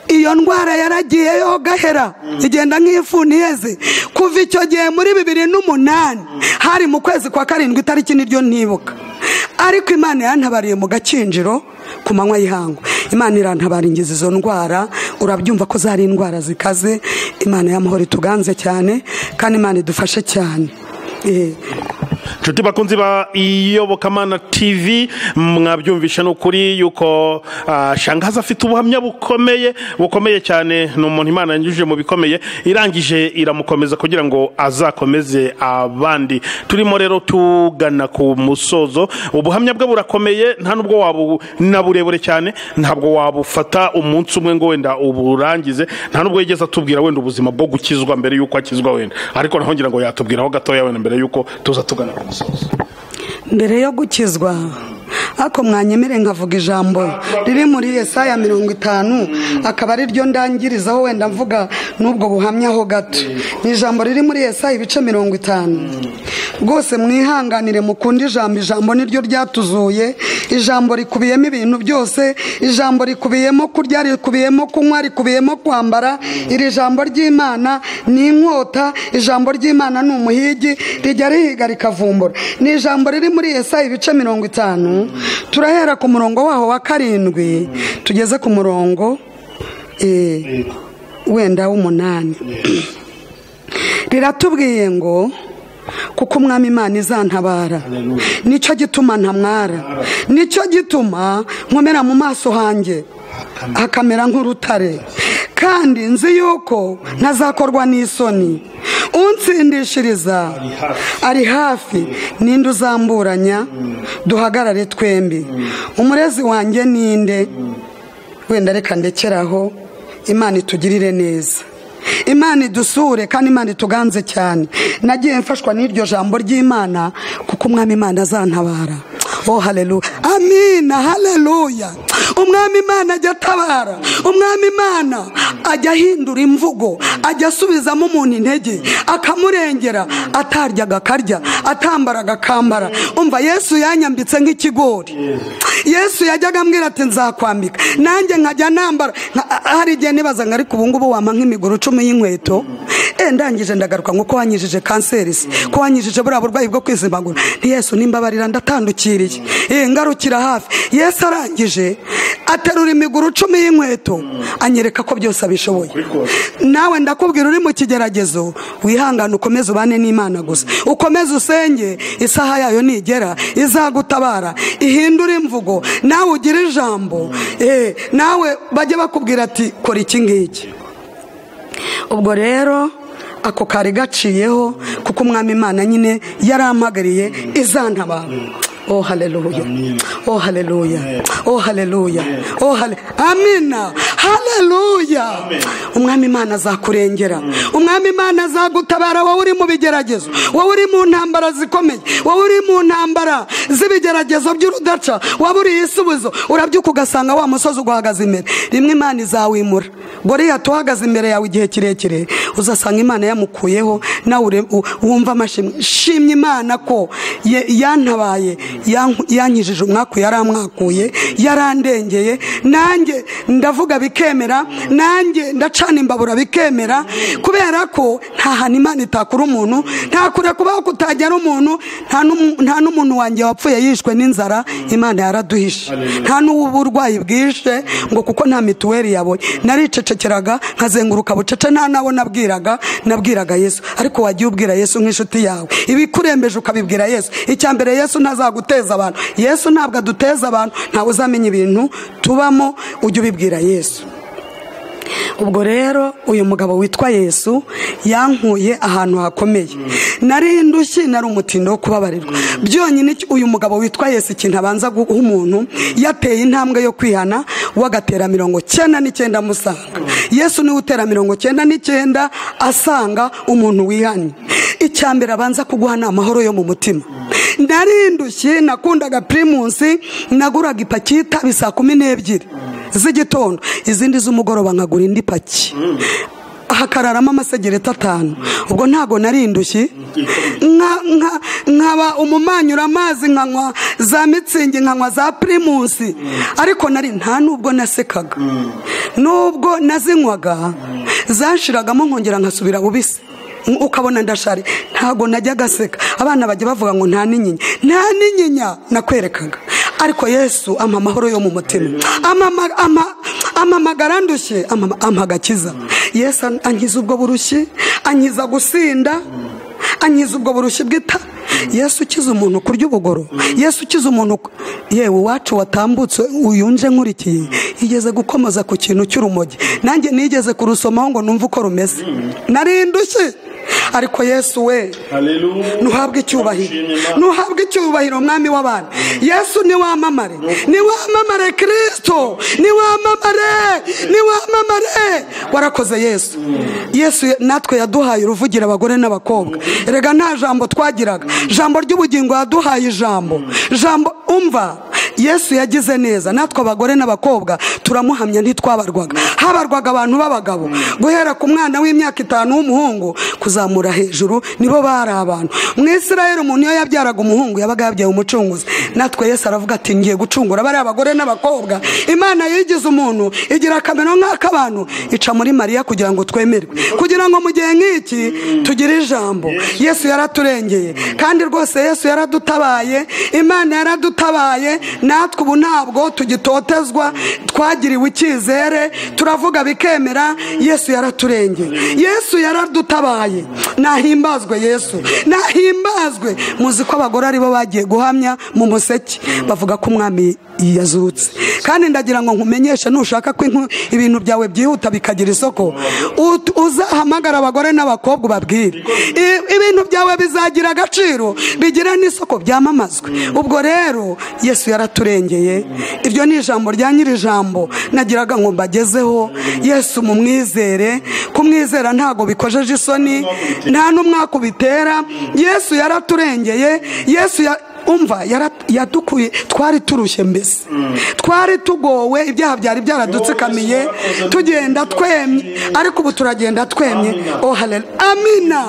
iyo ndwara yaragiye yo gahera igenda nk'ifu ntiheze kuva icyo gihe muri bibiri n'umunani hari mu kwezi kwa karindwi itariki niryo ntibuka ariko imana yantabariye mu gakinjiro ku manywa y'ihangu imana irantabara ingizi izo ndwara urabyumva ko zari indwara zikaze imana y'amahoro ituganze cyane kandi imana idufashe cyane Eh, inshuti bakunzi ba iyobokamana tv mwabyumvisha ni ukuri yuko ah, shangaza afite ubuhamya bukomeye bukomeye cyane ni umuntu imana yanyujije mu bikomeye irangije iramukomeza kugira ngo azakomeze abandi turimo rero tugana ku musozo ubuhamya bwe burakomeye nta nubwo wabu na burebure cyane ntabwo wabufata umunsi umwe ngo wenda uburangize nta nubwo yigeze atubwira wenda ubuzima bwo gukizwa mbere y'uko akizwa wenda ariko naho ngira ngo yatubwiraho gatoya wenda mbere y'uko tuza tugana ku musozo mbere yo gukizwa ariko mwanyemere nkavuga ijambo riri muri yesaya mirongo itanu akaba ari ryo ndangirizaho wenda mvuga n'ubwo buhamya ho gato ni ijambo riri muri yesaya ibice mirongo itanu rwose mwihanganire mukunde ijambo ijambo niryo ryatuzuye ijambo rikubiyemo ibintu byose ijambo rikubiyemo kurya rikubiyemo kunywa rikubiyemo kwambara iri jambo ry'imana ni inkota ijambo ry'imana ni umuhigi rijya rihiga rikavumbura ni ijambo riri muri yesaya ibice mirongo itanu turahera ku murongo waho wa karindwi tugeze ku murongo eh, wenda w'umunani riratubwiye ngo kuko umwami imana izantabara nicyo gituma ntamwara nicyo gituma nkomera mu maso hanjye hakamera nk'urutare kandi nzi yuko ntazakorwa n'isoni unsindishiriza ari hafi ninde uzamburanya duhagarare twembi umurezi wanjye ninde wenda reka ndekeraho imana itugirire neza imana idusure kandi imana ituganze cyane nagiye mfashwa n'iryo jambo ry'imana kuko umwami imana azantabara oh haleluya amina haleluya umwami imana ajya atabara umwami imana ajya ahindura imvugo ajya asubizamo umuntu intege akamurengera ataryaga akarya atambaraga akambara umva yesu yanyambitse nk'ikigori yesu yajyaga ambwira ati nzakwambika nanjye nkajya nambara nka- hari igihe nibaza ngo ariko ubu ngubu wampa nk'imiguru cumi y'inkweto Eh, se ndangije ndagaruka ngo ko wanyijije kanseri se ko wanyijije buriya burwayi bwo kwizimagura nti yesu nimbabarira ndatandukiriye eh ngarukira hafi yesu arangije aterura imiguru cumi y'inkweto anyereka ko byose abishoboye nawe ndakubwira uri mu kigeragezo wihangane ukomeze ubane n'imana gusa ukomeze usenge isaha yayo nigera izagutabara ihindure imvugo nawe ugire ijambo eh nawe bajye bakubwira ati kora iki ngiki ubwo rero ako kari gaciyeho kuko umwami imana nyine yarampagariye izantabara Oh haleluya. Oh haleluya. Oh haleluya. Oh hale- Amina. Haleluya. Umwami Imana azakurengera. Umwami Imana azagutabara wowe uri mu bigeragezo. Wowe uri mu ntambara zikomeye. Wowe uri mu ntambara z'ibigeragezo by'urudaca. Waba uri isubizo. Urabyuka ugasanga wa musozi uguhagaze imbere. Rimwe Imana izawimura. Goliath uhagaze imbere yawe igihe kirekire uzasanga Imana yamukuyeho nawe ure- u- wumva amashimwe. Shimye Imana ko ye- yantabaye yanku- yankijije umwaku yaramwakuye yarandengeye nanjye ndavuga bikemera nanjye ndacana imbabura bikemera kubera ko nta hantu imana itakura umuntu nta kure kubaho kutajyara umuntu nta n'umu- nta n'umuntu wanjye wapfuye yishwe n'inzara imana yaraduhishe nta n'uburwayi bwishe ngo kuko nta mituweli yaboye naricecekeraga nkazenguruka bucece nta nabo nabwiraga nabwiraga yesu ariko wagiye ubwira yesu nk'inshuti yawe ibikurembeje ukabibwira yesu icya mbere yesu ntazaguteza abantu yesu ntabwo aduteza abantu ntawe uzamenya ibintu tubamo ujye ubibwira yesu ubwo rero uyu mugabo witwa yesu yankuye ahantu hakomeye nari indushyi nari umutindo wo kubabarirwa byonyine icyo- uyu mugabo witwa yesu ikintu abanza guha umuntu yateye intambwe yo kwihana wagatera mirongo cyenda n'icyenda amusanga yesu niwe utera mirongo cyenda n'icyenda asanga umuntu wihannye icya mbere abanza kuguha ni amahoro yo mu mutima nari indushyi nakundaga pirimusi naguraga ipaki y'itabi saa kumi n'ebyiri z'igitondo izindi z'umugoroba nkagura indi paki hakararamo amasegereti atanu ubwo ntago nari indushyi nka- nka- nkaba umumanyura amazi nkanywa za mitsingi nkanywa za pirimusi ariko nari nta n'ubwo nasekaga n'ubwo nazinywaga zashiragamo nkongera nkasubira bubisi ukabona ndashari ntago najyaga aseka abana bajya bavuga ngo nta n'inyinya nta n'inyinya nakwerekaga ariko yesu ampa amahoro yo mu mutima Amama- ama- amamagara ndushye amama- ampa agakiza yesu an- ankiza ubwo burushyi ankiza gusinda ankiza ubwo burushyi bw'ita yesu ukiza umuntu kurya ubugoro yesu ukiza umuntu ku- yewe iwacu watambutse uyunje nkurikiye yigeze gukomoza ku kintu cy'urumogi nanjye nigeze kurusomaho ngo numve uko rumeze nari indushyi ariko yesu we Hallelujah. ntuhabwe icyubahiro Turashima Imana. ntuhabwe icyubahiro mwami w'abantu yesu niwamamare niwamamare kirisito niwamamare niwamamare warakoze yesu yesu natwe yaduhaye uruvugira abagore n'abakobwa rega nta jambo twagiraga jambo ry'ubugingo yaduhaye ijambo jambo umva yesu yagize neza natwe abagore n'abakobwa turamuhamya ntitwabarwaga habarwaga abantu b'abagabo guhera ku mwana w'imyaka itanu w'umuhungu kuzamura hejuru nibo bari abantu mu israel umuntu iyo yabyaraga umuhungu yabaga yabyaye umucunguzi natwe yesu aravuga ati ngiye gucungura bariya abagore n'abakobwa imana yigize umuntu igira akamero nk'ak'abantu ica muri mariya kugira ngo twemerwe kugira ngo mu gihe nk'iki tugire ijambo yesu yaraturengeye kandi rwose yesu yaradutabaye imana yaradutabaye natwe ubu ntabwo tugitotezwa twagiriwe icyizere turavuga bikemera yesu yaraturengeye yesu yaradutabaye nahimbazwe yesu nahimbazwe muzi ko abagore aribo bagiye guhamya mu museke bavuga ko umwami yazutse kandi ndagira ngo nkumenyeshe nushaka ko inku- ibintu byawe byihuta bikagira isoko ut- uzahamagara abagore n'abakobwa ubabwire I- ibintu byawe bizagira agaciro bigire n'isoko byamamazwe ubwo rero yesu yaraturengeye iryo ni ijambo rya nyir'ijambo nagiraga ngo mbagezeho yesu mumwizere kumwizera ntago bikojeje isoni nta n'umwaka ubitera yesu yaraturengeye yesu ya- umva yara- yadukuye twari turushye mbese twari tugowe ibyaha byari byaradutsikamiye tugenda twemye ariko ubu turagenda twemye oh hallelujah. amina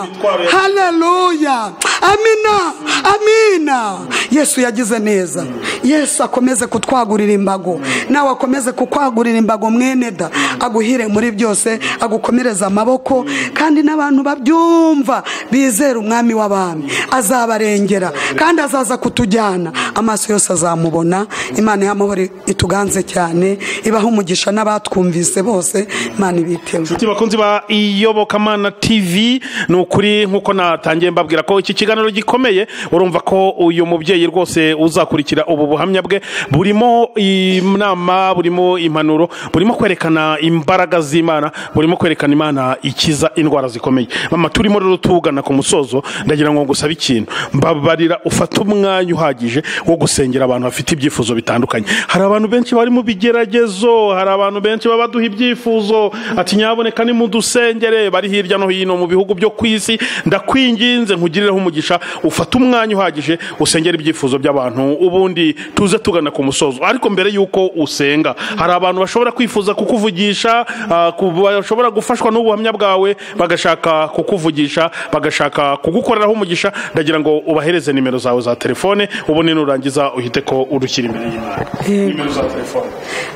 haleluya amina amina yesu yagize neza yesu akomeze kutwagurira imbago nawe akomeze kukwagurira imbago mwene da aguhire muri byose agukomereze amaboko kandi n'abantu babyumva bizera umwami w'abami azabarengera kandi azaza kutujyana amaso yose azamubona imana y'amahoro ituganze cyane ibaho umugisha n'abatwumvise bose imana ibitewe inshuti bakunzi ba iyobokamana tv ni ukuri nk'uko natangiye mbabwira ko iki kiganiro gikomeye urumva ko uyu mubyeyi rwose uzakurikira ubu buhamya bwe burimo inama burimo impanuro burimo kwerekana imbaraga z'imana burimo kwerekana imana ikiza indwara zikomeye mama turimo rero tugana ku musozo ndagira ngo ngusabe ikintu mbabarira ufate umwanya uhagije wo gusengera abantu bafite ibyifuzo bitandukanye hari abantu benshi bari mu bigeragezo hari abantu benshi baba baduha ibyifuzo ati nyaboneka ni mudusengere bari hirya no hino mu bihugu byo ku isi ndakwinginze nkugirireho umugisha ufate umwanya uhagije usengera ibyifuzo by'abantu ubundi tuze tugana ku musozo ariko mbere y'uko usenga hari abantu bashobora kwifuza kukuvugisha ah, ku- bashobora gufashwa n'ubuhamya bwawe bagashaka kukuvugisha bagashaka kugukoreraho umugisha ndagira ngo ubahereze nimero zawe za telefone ubundi nurangiza uhite ko urushyira imbere y'imana nimero za telefone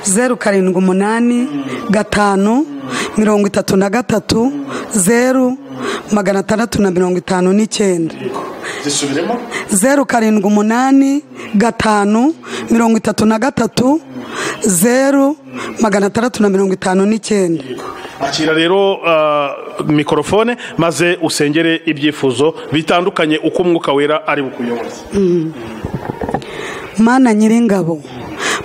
zeru karindwi umunani gatanu mirongo itatu na gatatu zeru magana atandatu na mirongo itanu n'icyenda zisubiremo zeru karindwi umunani gatanu mirongo itatu na gatatu zeru magana atandatu na mirongo itanu n'icyenda akira rero ah, mikorofone maze usengere ibyifuzo bitandukanye uko umwuka wera ari bukuyoboze mana nyiringabo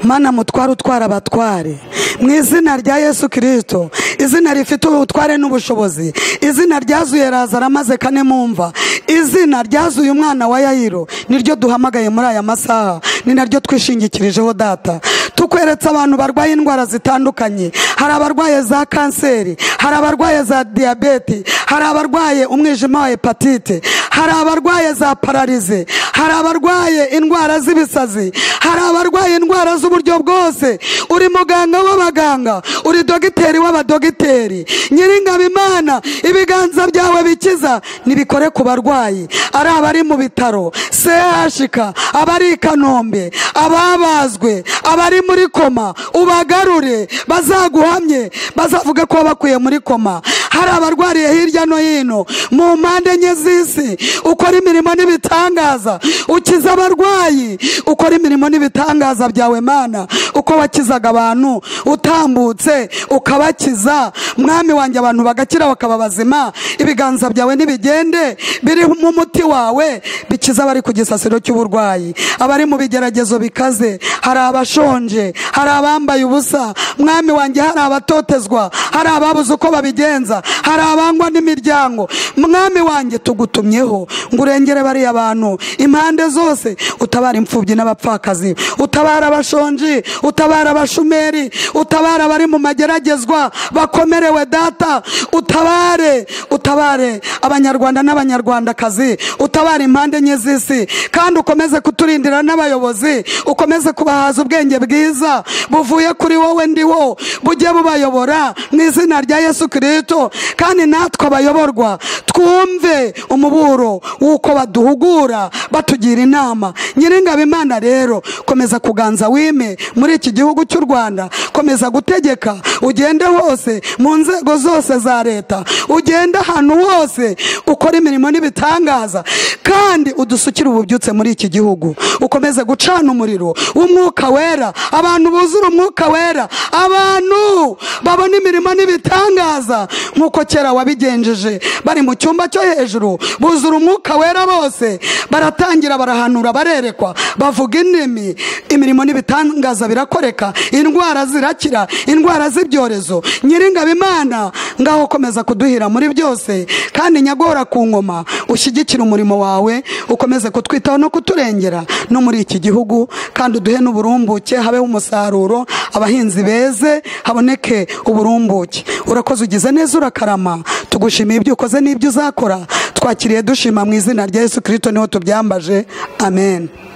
mana mutware utwara abatware mu izina rya yesu kirisito izina rifite ubutware n'ubushobozi izina ryazuye razara maze kane mumva izina ryazuye umwana wa yayiro niryo duhamagaye muri aya masaha ni naryo twishingikirijeho data tukweretse abantu barwaye indwara zitandukanye hari abarwaye za kanseri hari abarwaye za diyabete hari abarwaye umwijima wa hepatite hari abarwaye za pararize hari abarwaye indwara z'ibisazi hari abarwaye indwara z'uburyo bwose uri muganga w'abaganga uri dogiteri w'abadogiteri nyiringabo imana ibiganza byawe bikiza nibikore ku barwayi ari abari mu bitaro chk abari i kanombe ababazwe abari muri koma ubagarure bazaguhamye bazavuge ko bakuye muri koma hari abarwariye hirya no hino mu mpande enye z'isi ukora imirimo n'ibitangaza ukiza abarwayi ukora imirimo n'ibitangaza byawe mana uko wakizaga abantu utambutse ukabakiza mwami wanjye abantu bagakira bakaba bazima ibiganza byawe nibigende birimo umuti wawe bikiza abari ku gisasiro cy'uburwayi abari mu bigeragezo bikaze hari abashonje hari abambaye ubusa mwami wanjye hari abatotezwa hari ababuze uko babigenza hari abangwa n'imiryango mwami wanjye tugutumyeho ngo urengere bariya bantu impande zose utabara imfubyi n'abapfakazi utabara abashonji utabara abashumeri utabara abari mu mageragezwa bakomerewe data utabare utabare abanyarwanda n'abanyarwandakazi utabare impande enye z'isi kandi ukomeze kuturindira n'abayobozi ukomeze kubahaza ubwenge bwiza buvuye kuri wowe ndi wo bujye bubayobora mu izina rya yesu kirisito kandi natwe abayoborwa twumve umuburo w'uko baduhugura batugira inama nyiringabo imana rero komeza kuganza wime muri iki gihugu cy'u rwanda komeza gutegeka ugende hose mu nzego zose za leta ugende ahantu hose ukora imirimo n'ibitangaza kandi udusukire ububyutse muri iki gihugu ukomeze gucana umuriro w'umwuka wera abantu buzura umwuka wera abantu babona imirimo n'ibitangaza nk'uko kera wabigenjeje bari mu cyumba cyo hejuru buzura umwuka wera bose baratangira barahanura barerekwa bavuga indimi imirimo n'ibitangaza birakoreka indwara zirakira indwara z'ibyorezo nyiringabo imana ngaho komeza kuduhira muri byose kandi nyagora ku ngoma ushyigikire umurimo wawe ukomeze kutwitaho no kuturengera no muri iki gihugu kandi uduhe n'uburumbuke habeho umusaruro abahinzi beze haboneke uburumbuke urakoze ugize neza urakarama tugushimiye ibyo ukoze n'ibyo uzakora twakiriye dushima mu izina rya yesu kirisito niho tubyambaje amen